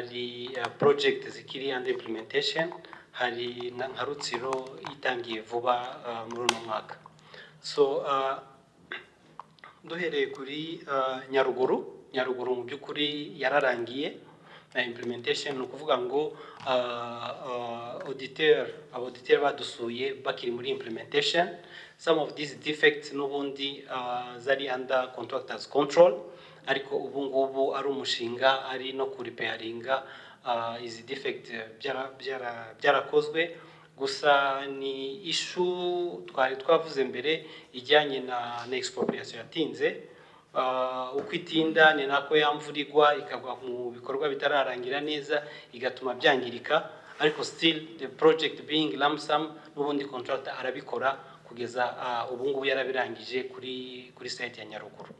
hari uh, project zikiri under implementation hari na- nka rutsiro itangiye vuba uh, muri uno mwaka so uh, duhereye kuri uh, nyaruguru nyaruguru mu by'ukuri yararangiye na implementation ni ukuvuga ngo uh, uh, auditeur abauditeur badusuye bakiri muri implementation some of these defects n'ubundi uh, zari under contractors control ariko ubu ngubu ari umushinga ari no kuripeyaringa uh, izi defect byara- byara- byarakozwe gusa ni ishu twari twavuze mbere ijyanye na na expropriation yatinze Uh, uko itinda ni nako ya mvura igwa ikagwa mu bikorwa bitararangira neza igatuma byangirika ariko still the project being lump sum n'ubundi contractor arabikora kugeza uh, ubu ngubu yarabirangije kuri kuri site ya Nyaruguru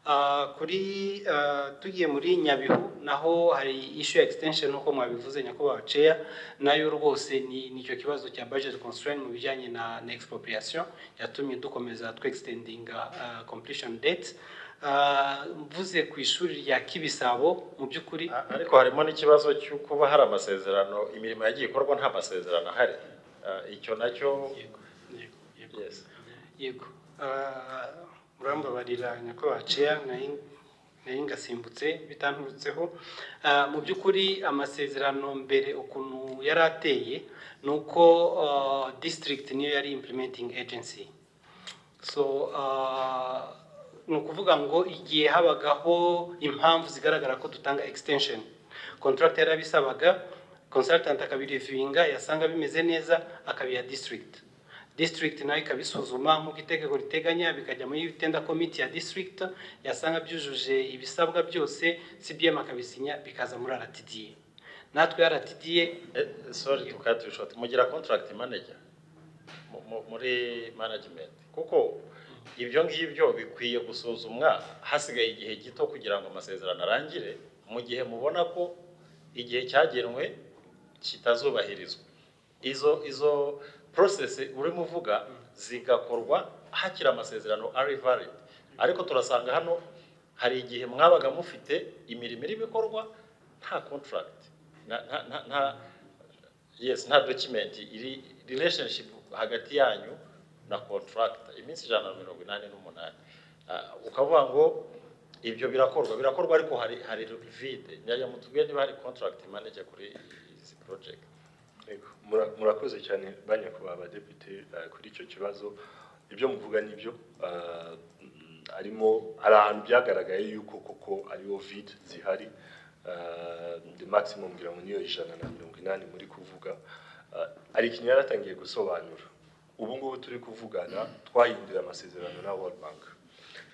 Ah, kuri ah, tugiye muri nyabihu naho hari issue ya extension nk'uko mwabivuze nyakubahwa ceya nayo rwose ni nicyo kibazo cya budget constraint mu bijyanye na, na expropriation yatumye dukomeza twextendinga ah, completion date Ah, mvuze ku ishuri rya kibisabo mu by'ukuri A- ariko harimo n'ikibazo cyo kuba hari amasezerano imirimo yagiye ikorwa nta masezerano ahari Ah, icyo nacyo Yego, yego, yego. Yes. yego Ah, murambabarira nyakubahwa ceya nayo ngasimbutse bitanturutseho Ah, mu by'ukuri amasezerano mbere ukuntu yari ateye ni uko ah, district niyo yari implementing agency so ah, ni ukuvuga ngo igihe habagaho impamvu zigaragara ko dutanga extension contract yarabisabaga consultant akabirevinga yasanga bimeze neza akabiha district district nayo ikabisuzuma nk'uko itegeko riteganya bikajya muri tender committee ya district yasanga byujuje ibisabwa byose cbm akabisinya bikaza muri rtda natwe rtda eh, sorry to cut you short mugira contract manager mu- mu- muri management kuko ibyo ngibyo bikwiye gusuzumwa hasigaye igihe gito kugira ngo amasezerano arangire mu gihe mubona ko igihe cyagenwe kitazubahirizwa izo izo process urimo uvuga zigakorwa hakiri amasezerano ari valid ariko turasanga hano hari igihe mwabaga mufite imirimo irimo ikorwa nta contract nta- nta- nta- nta- yes nta document iri relationship hagati yanyu na contractor iminsi ijana na mirongo inani n'umunani Ah, ukavuga ngo ibyo birakorwa birakorwa ariko hari hari vide nyaya mutubwiye niba hari contract manager kuri izi project Yego, mura- murakoze cyane banyakubahwa abadepite eh, kuri icyo kibazo ibyo muvuga nibyo eh, mm, harimo hari ahantu byagaragaye yuko koko ariho vide zihari eh, the maximum ngira ngo niyo ijana na mirongo inani muri kuvuga Eh, hari ikintu yaratangiye gusobanura ubu ngubu turi kuvugana twahindura amasezerano na world bank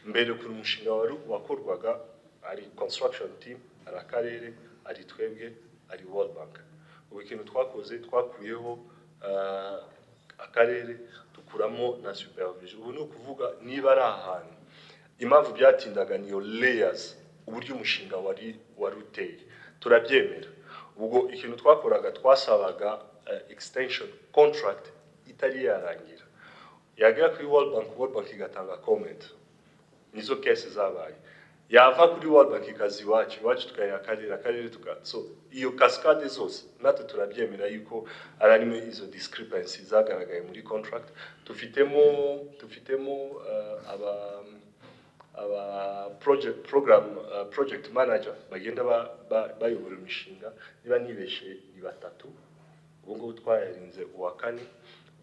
mbere ukuntu umushinga wari wakorwaga ari construction team ari akarere ari twebwe ari world bank ubu ikintu twakoze twakuyeho ah, akarere dukuramo na supervision ubu ni ukuvuga niba ari ahantu impamvu byatindaga niyo layers uburyo umushinga wari wari uteye turabyemera ubwo ikintu twakoraga twasabaga eh, extension contract itari yarangira yagera kuri world bank world bank igatanga comment nizo kese zabaye yava kuri world bank ikaza iwacu iwacu tukayiha akarere akarere tuka so iyo kasikade zose natwe turabyemera yuko ari arimo izo discrepancy zagaragaye muri contract dufitemo dufitemo uh, aba aba project program uh, project manager bagenda ba- ba- bayobora imishinga niba nibeshe ni batatu ubu ngubu twayarinze uwa kane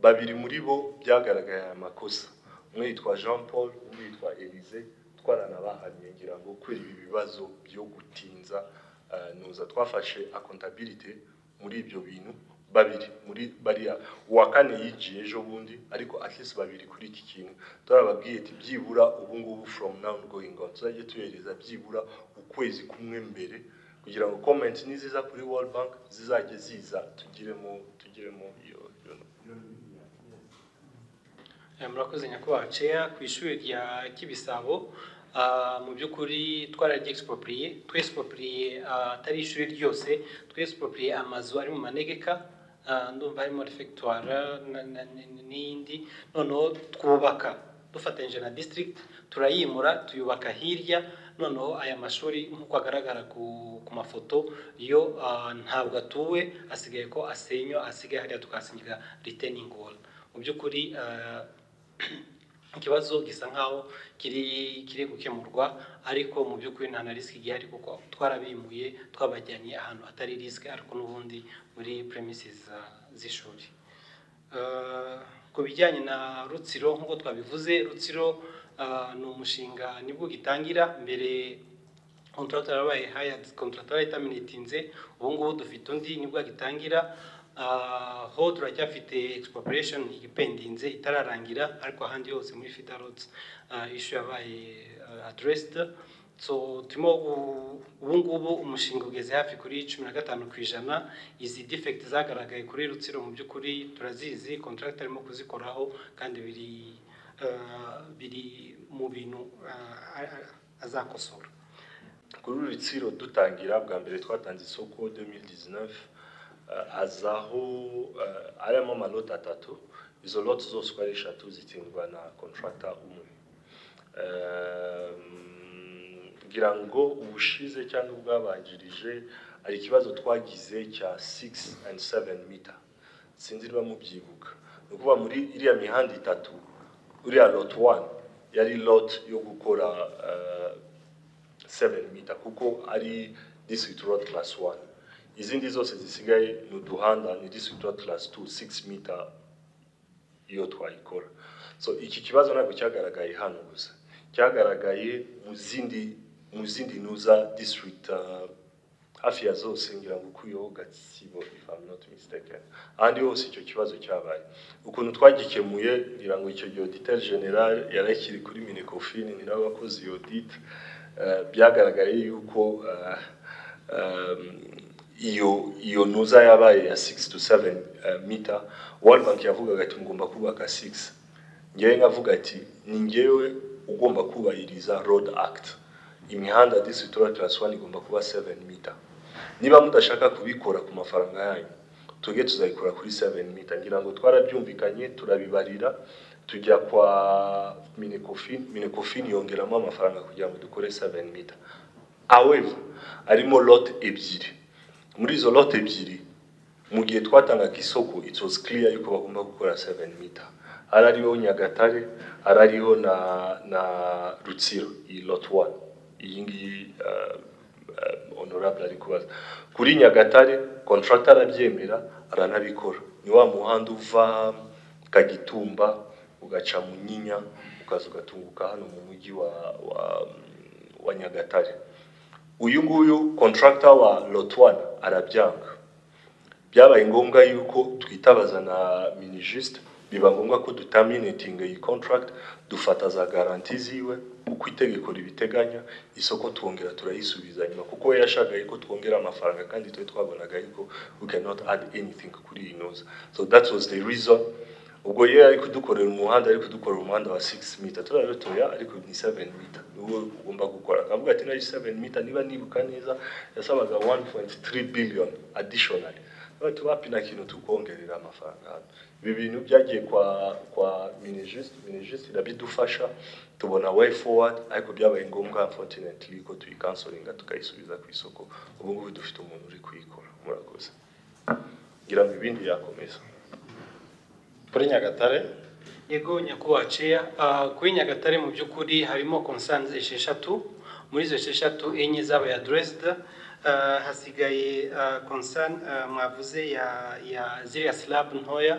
babiri muri bo byagaragaye aya makosa umwe yitwa jean paul undi yitwa elise twaranabahamye ngira ngo kubera ibi bibazo byo gutinza eh, nuza twafashe accountability muri ibyo bintu babiri muri bariya uwa kane yigiye ejo bundi ariko at least babiri kuri iki kintu turababwiye ati byibura ubu ngubu from now going on tuzajye tuyohereza byibura ukwezi kumwe mbere kugira ngo comment niziza kuri World Bank zizajye ziza tugiremo tugiremo iyo iyo Eh, murakoze nyakubahwa ceya ku ishuri rya kibisabo ah, mu by'ukuri twararyexpropriye twexpropriye ah, atari ishuri ryose twexpropriye amazu ari mu manegeka ah, ndumva harimo refectoire na- na- na- n'iyindi noneho twubaka dufatanyije na district turayimura tuyubaka hirya noneho aya mashuri nk'uko agaragara ku ku mafoto yo ah, ntabwo atuwe asigaye ko asenywa asigaye hariya tukahasenyera riteningi wolu mu by'ukuri ah, ikibazo gisa nkaho kiri kiri gukemurwa ariko mu by'ukuri nta na risiki ihari kuko twarabimuye twabajyanye ahantu hatari risiki ariko n'ubundi muri premises za- z'ishuri Eh, ku bijyanye na rutsiro nk'uko twabivuze rutsiro eh, ni umushinga nibwo ugitangira mbere contractor yarabaye hired contractor itaminitinze ubu ngubu dufite undi nibwo agitangira Eh, ho turacyafite expropriation igipendinze itararangira ariko ahandi hose muri fita roads eh, issue yabaye eh, addressed so turimo gu- ubu ngubu umushinga ugeze hafi kuri cumi na gatanu ku ijana izi defect zagaragaye kuri rutsiro mu by'ukuri turazizi contractor arimo kuzikoraho kandi biri eh, biri mu bintu eh, a- a- azakosora kuri uru rutsiro dutangira bwa mbere twatanze isoko 2019 eh, azaho eh, arimo amaloti atatu izo loti zose uko ari eshatu zitsindwa na kontrata umwe Eh, ngira ngo ubushize cyangwa ubwabanjirije hari ikibazo twagize cya 6 and 7 meter sinzi niba mubyibuka ni ukuvuga muri iriya mihanda itatu uriya lot 1 yari lot yo gukora eh, 7 mita kuko ari district road class 1 izindi zose zisigaye ni uduhanda ni district road class 2 6 mita iyo twayikora so iki kibazo ntabwo cyagaragaye hano gusa cyagaragaye mu zindi mu zindi nuza district uh, hafi ya zose ngira ngo ukuyeho gatsibo if I'm not mistaken ahandi hose icyo kibazo cyabaye ukuntu twagikemuye ngira ngo icyo gihe auditeur general yarakiri kuri minecofin ni nabo bakoze iyo audit eh, byagaragaye yuko eh, um, iyo iyo ntuza yabaye ya 6 to 7 uh, meter World Bank yavugaga ati mugomba kubaka 6 ngewe nkavuga ati ni ngewe ugomba kubahiriza road act imihanda district road class 1 igomba kuba 7 meter niba mudashaka kubikora ku mafaranga yanyu tuge tuzayikora kuri 7 meter ngira ngo twarabyumvikanye turabibarira tujya kwa minecofin minecofin yongeramo amafaranga kugira ngo dukore 7 meter however harimo lot ebyiri muri izo lot ebyiri mu gihe twatangaga isoko it was clear yuko bagomba gukora 7 meter hari ariho nyagatare hari ariho na na rutsiro iyi lot 1 iyi ngiyi uh, uh, honorable ari kubaza kuri nyagatare contractor arabyemera aranabikora ni wa muhanda uva kagitumba ugaca mu nyinya ukaza ugatunguka hano mu mujyi wa, wa, wa nyagatare uyu nguyu contractor wa lotwan arabyanga byabaye ngombwa yuko twitabaza na minijisite biba ngombwa ko dutaminetinga iyi contract dufata za garanti ziwe uko itegeko ribiteganya isoko twongera turayisubiza nyuma kuko we yashagaye ko twongera amafaranga kandi twe twabonaga yuko we cannot add anything kuri iyi noza so that was the reason ubwo ye ari kudukorera umuhanda ari kudukorera umuhanda wa 6 mita turarutoya ariko ni 7 mita niwo ugomba gukora akavuga ati nari 7 mita niba nibuka neza yasabaga 1.3 billion additionally bati wapi na kintu tukongerera amafaranga hano ibi bintu byagiye kwa kwa minijisite minijisite irabidufasha tubona way forward ariko byabaye ngombwa unfortunately ko tuyikansoringa tukayisubiza ku isoko ubu ngubu dufite umuntu uri kuyikora murakoze ngira ngo ibindi yakomeza kuri nyagatare yego nyakubahwa ceya ah, kuri nyagatare mu by'ukuri harimo concerns esheshatu muri izo esheshatu enye zabaye addressed Ah, hasigaye ah, concern ah, mwavuze ya ya ziriya slab ntoya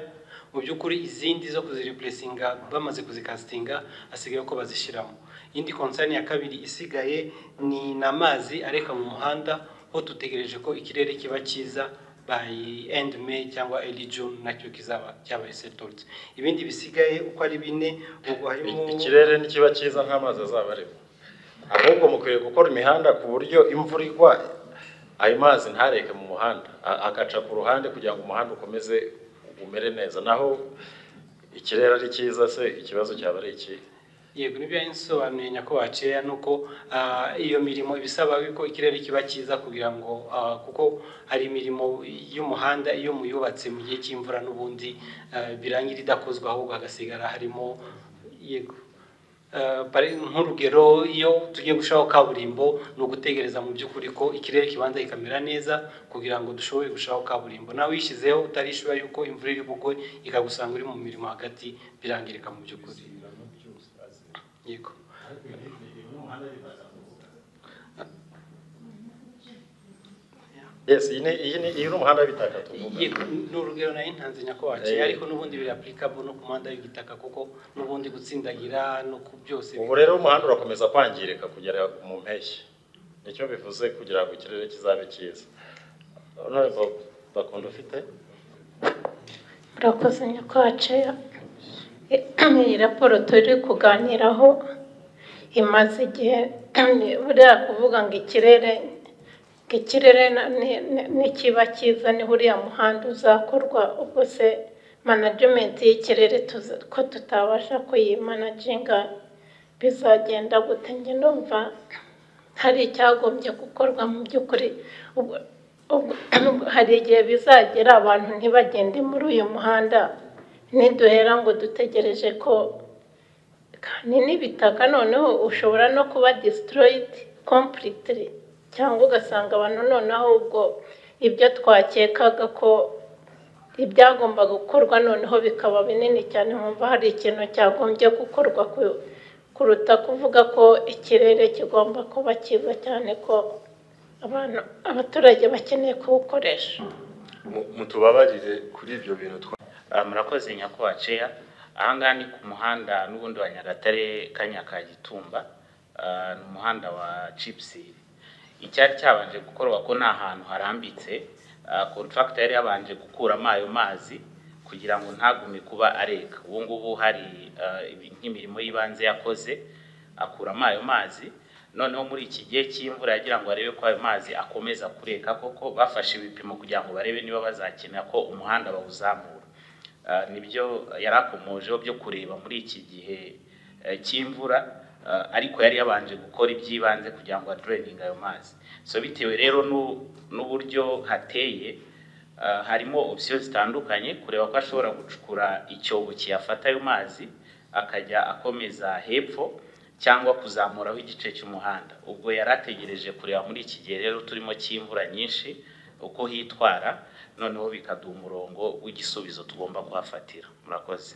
mu by'ukuri izindi zo kuzireplacinga bamaze kuzikasitinga hasigaye ko bazishyiramo indi concern ya kabiri isigaye ni n'amazi areka mu muhanda ho dutegereje ko ikirere kiba cyiza by end May cyangwa early June nacyo kizaba cyabaye settled ibindi bisigaye uko ari bine ubwo harimo I- ikirere ntikiba cyiza nk'amazi azaba arimo ahubwo mukwiriye gukora imihanda ku buryo imvura igwa ayo mazi ntareke mu muhanda a- agaca ku ruhande kugira ngo umuhanda ukomeze umere neza naho ikirere ari cyiza se ikibazo cyaba ari ikihe yego nibyo yasobanuye nyakubahwa ceya nuko ah, iyo mirimo ibisaba ko ikirere kiba cyiza kugira ngo ah, kuko hari imirimo y'umuhanda iyo muyubatse mu gihe cy'imvura n'ubundi ah, birangira idakozwe ahubwo hagasigara harimo yego nk'urugero iyo tugiye gushiraho kaburimbo ni ugutegereza mu by'ukuri ko ikirere kibanza kikamera neza kugira ngo dushobore gushiraho kaburimbo nawe uyishyizeho utarishyura yuko imvura iri bugwe ikagusanga uri mu mirimo hagati birangirika mu by'ukuri yego yes iyi ni iyi ni iyi ni umuhanda w'ibitaka tuvuga Yego, ni urugero nayo ntanze nyakwacu ariko n'ubundi biri applicable no ku muhanda w'igitaka kuko n'ubundi gutsindagira no ku byose ubu rero umuhanda urakomeza kwangirika kugera mu mpeshyi nicyo bivuze kugira ngo ikirere kizabe cyiza honorable bakunda ufite murakoze nyakwacu iyi raporo turi kuganiraho imaze igihe buriya kuvuga ngo ikirere ngo ikirere na- ni- ni- nikiba cyiza ni buriya muhanda uzakorwa ubwo se manajimenti y'ikirere tuza- ko tutabasha kuyimanaginga bizagenda gute njye numva hari icyagombye gukorwa mu by'ukuri ubwo ubwo- hari igihe bizagera abantu ntibagende muri uyu muhanda niduhera ngo dutegereje ko kandi n'ibitaka noneho ushobora no kuba destroyed completely cyangwa ugasanga abantu noneho ubwo ibyo twakekaga ko ibyagomba gukorwa noneho bikaba binini cyane nkumva hari ikintu cyagombye gukorwa ku- kuruta kuvuga ko ikirere kigomba kuba cyiza cyane ko abantu abaturage bakeneye kuwukoresha Mu- mutubabarire kuri ibyo bintu twa Ah, murakoze nyakwaceya ahangaha ni ku muhanda n'ubundi wa nyagatare ka nyakagitumba Ah, ni umuhanda wa cipusiri icyari cyabanje gukorwa ko ni ahantu harambitse kontrakita yari yabanje gukuramo ayo mazi kugira ngo ntagume kuba areka ubu ngubu hari ah, ibi- nk'imirimo y'ibanze yakoze akuramo ayo mazi noneho muri iki gihe cy'imvura yagira ngo barebe ko ayo mazi akomeza kureka koko bafashe ibipimo kugira ngo barebe niba bazakenera ko umuhanda bawuzamura Ah, nibyo yari akomojeho byo kureba muri iki gihe eh, cy'imvura ah, ariko yari yabanje gukora iby'ibanze kugira ngo adureninge ayo mazi so bitewe rero n'u- n'uburyo hateye ah, harimo opsiyo zitandukanye kureba ko ashobora gucukura icyobo kiyafata ayo mazi akajya akomeza hepfo cyangwa kuzamuraho igice cy'umuhanda ubwo yari ategereje kureba muri iki gihe rero turimo cy'imvura nyinshi uko hitwara noneho bikaduha umurongo w'igisubizo tugomba kuhafatira murakoze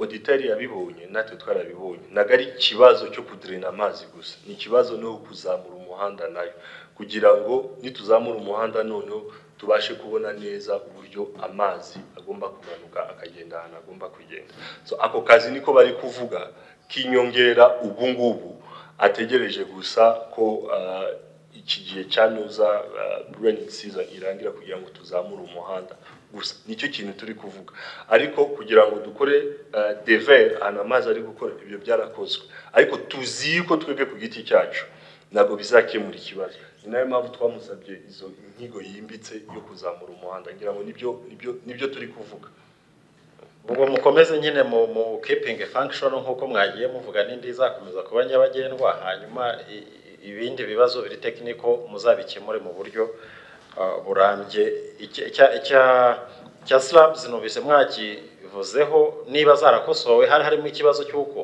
oditari yabibonye natwe twarabibonye ntabwo ari ikibazo cyo kudirena amazi gusa ni ikibazo no kuzamura umuhanda nayo kugira ngo nituzamura umuhanda noneho tubashe kubona neza uburyo amazi agomba kumanuka akagenda ahantu agomba kugenda so ako kazi niko bari kuvuga k'inyongera ubu ngubu ategereje gusa ko ah, iki gihe cya nuza raining season irangira kugira ngo tuzamure umuhanda gusa nicyo kintu turi kuvuga ariko kugira ngo dukore ah, dever ahantu amazi ari gukora ibyo byarakozwe ariko tuzi ko twebwe ku giti cyacu ntabwo bizakemura ikibazo ni nayo mpamvu twamusabye izo inyigo yimbitse yo kuzamura umuhanda ngira ngo nibyo nibyo nibyo turi kuvuga ubwo mukomeze nyine mu mu kipingi fangishoni nk'uko mwagiye muvuga n'indi izakomeza kuba nyabagendwa hanyuma i- i- ibindi bibazo biri tekiniko muzabikemure mu buryo ah, burambye Icya- icya icya- icya sirabu numvise mwakivuzeho niba zarakosowe hari harimo ikibazo cy'uko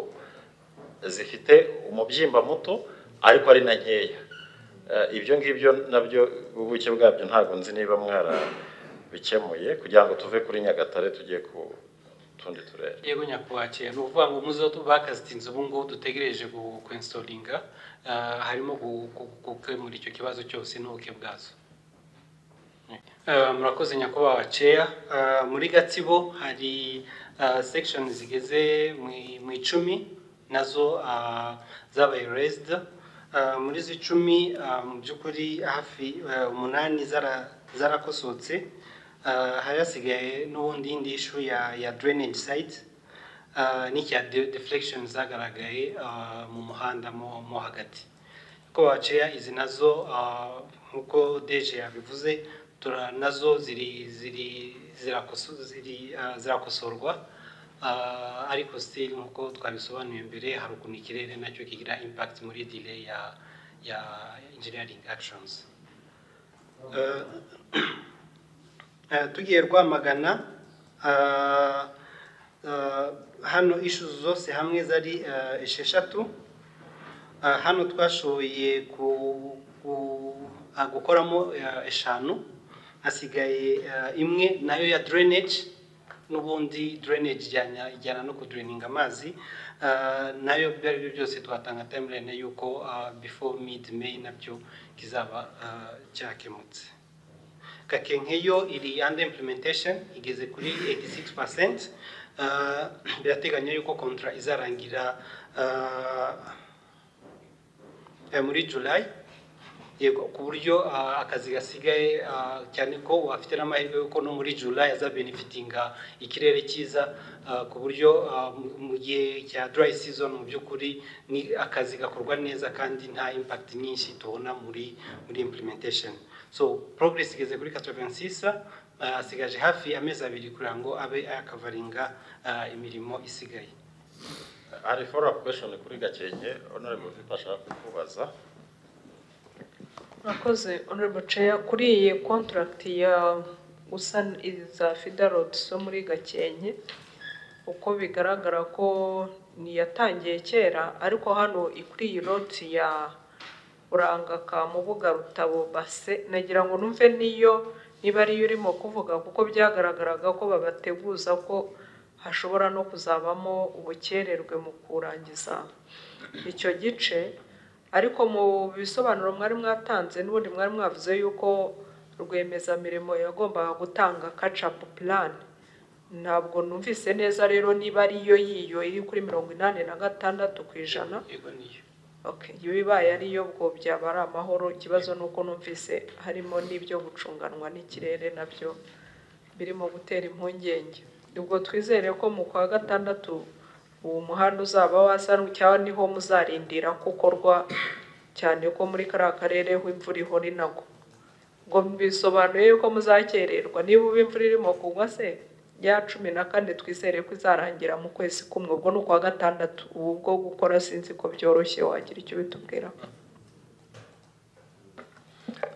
zifite umubyimba muto ariko ari na nkeya Eh, ibyo ngibyo nabyo ubuke bwabyo ntabwo nzi niba mwarabikemuye kugira ngo tuve kuri nyagatare tugiye ku tundi turere yego nyakubahwa ni ukuvuga ngo umuze bakazitinze ubu ngubu dutegereje kuinstoringa harimo gu- gu- gukemura icyo kibazo cyose n'ubuke bwazo Eh, murakoze nyakubahwa ceya Eh, muri gatsibo hari sekishoni zigeze mu- mu icumi nazo ah, zabaye rezida muri izo icumi ah, mu by'ukuri hafi eh, umunani zara- zarakosotse Ah, hari hasigaye n'ubundi indi ishu ya ya drainage site ah, n'icya de- deflection zagaragaye ah, mu muhanda mo- mo hagati ko waciya izi nazo ah, nk'uko deje yabivuze tura nazo ziri ziri zirakoso- ziri, ah, zirakosorwa Ah, ariko still nk'uko twabisobanuye mbere hari ukuntu ikirere nacyo kigira impact muri delay ya ya engineering actions Eh, Eh, tugiye rwamagana ah, ah, hano ishu zose hamwe zari eh, esheshatu Ah, hano twashoboye ku- ku- ah, gukoramo eh, eshanu hasigaye eh, imwe nayo ya drainage n'ubundi drainage ijyana ijyana no kudraininga amazi Ah, nayo ibyo ari byo byose twatanga timeline yuko ah, before mid may nabyo kizaba ah, cyakemutse kakenkeyo iri under implementation igeze kuri 86% Ah, birateganya yuko kontra izarangira ah, eh, muri July yego ku buryo ah, akazi gasigaye ah, cyane ko wafite n'amahirwe yuko no muri July azabenefitinga ikirere cyiza ah, ku buryo ah, mu- mu gihe cya dry season mu by'ukuri ni akazi gakorwa neza kandi nta impact nyinshi tubona muri muri implementation so progress igeze kuri 86 ah, asigaje hafi amezi abiri kugira ngo abe yakavaringa ah, imirimo isigaye hari follow-up question kuri gakenke honorable vipa ashaka kukubaza Murakoze Honorable Chair kuri iyi contract ya gusaniza Fida Road zo muri Gakenke uko bigaragara ko niyatangiye kera ariko hano kuri iyi road ya Urangaka Mubuga Rutabo Base nagira ngo numve niyo niba ariyo urimo kuvuga kuko byagaragaraga ko babateguza ko hashobora no kuzabamo ubukererwe mu kurangiza icyo gice ariko mu bisobanuro mwari mwatanze n'ubundi mwari mwavuze yuko rwiyemezamirimo yagombaga gutanga kacapu plan ntabwo numvise neza rero niba ariyo yiyo iri kuri mirongo inani na gatandatu ku ijana yego niyo Okay, iyo bibaye ariyo bwo byaba ari amahoro ikibazo ni uko numvise harimo n'ibyo gucunganwa n'ikirere nabyo birimo gutera impungenge ubwo twizere ko mu kwa gatandatu uwo muhanda uzaba wasanwe cyangwa niho muzarindira ko ukorwa cyane ko muri kariya karere aho imvura ihora inagwa ngo bisobanuye yuko muzakererwa niba ubu imvura irimo kugwa se ya cumi na kane twizere ko izarangira mu kwezi kumwe ubwo ni ukwa gatandatu ubu bwo gukora sinzi ko byoroshye wagira icyo bitubwira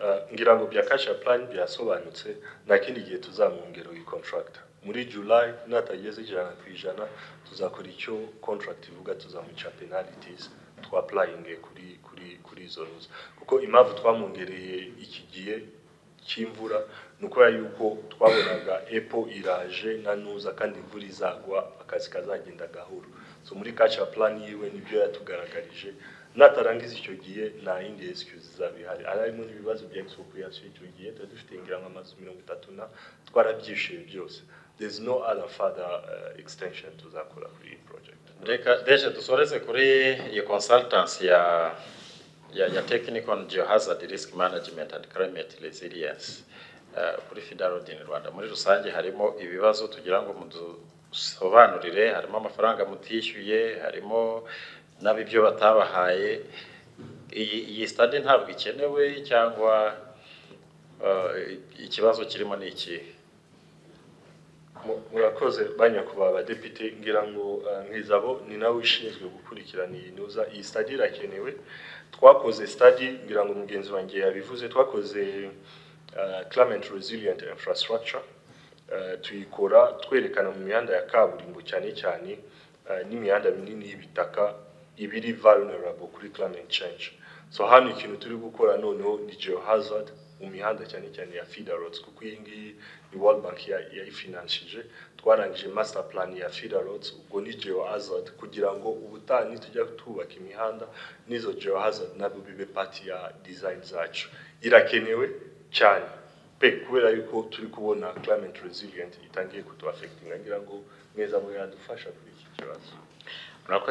Ah, ngira ngo bya kasha plan byasobanutse nta kindi gihe tuzamwongera iyi contract muri july natageze ijana ku ijana tuzakora icyo contract ivuga tuzamuca penalities twaplayinge kuri kuri kuri izo ruzi kuko impamvu twamwongereye iki gihe cy'imvura ni ukubera yuko twabonaga epo iraje na nuza kandi imvura izagwa akazi kazagenda gahoro so muri kaca plan yiwe nibyo yatugaragarije natarangiza icyo gihe nta yindi excuse izaba ihari harimo n'ibibazo bya expropriation icyo gihe tuba dufite ngira ngo amazu mirongo itatu na twarabyishije byose there is no other further uh, extension tuzakora kuri iyi project reka deje dusoreze kuri iyo consultants ya ya, ya technical and geohazard risk management and climate resilience eh, kuri FIDA Road in Rwanda muri rusange harimo ibibazo tugira ngo mudusobanurire harimo amafaranga mutishyuye harimo n'ab'ibyo batabahaye iyi, iyi stade ntabwo ikenewe cyangwa eh, ikibazo kirimo ni ikihe Mu- murakoze banyakubahwa abadepite ngira ngo eh, nkizabo ni nawe ushinzwe gukurikirana iyi nuza iyi stadi irakenewe twakoze stadi ngira ngo mugenzi wanjye yabivuze twakoze eh, climate resilient infrastructure eh, tuyikora twerekana mu mihanda ya kaburimbo cyane cyane eh, n'imihanda minini y'ibitaka ibiri vulnerable kuri climate change so hano ikintu turi gukora noneho ni geohazard mu mihanda cyane cyane ya feeder roads kuko iyi ngiyi ni World Bank ya- yayifinansije twarangije master plan ya feeder roads ubwo ni geohazard kugira ngo ubutaha nitujya twubaka imihanda n'izo geohazard nabyo bibe part ya design zacu irakenewe cyane pe kubera yuko turi kubona climate resilient itangiye kutu affecting ngira ngo mweza mwe yadufasha kuri iki kibazo murakoze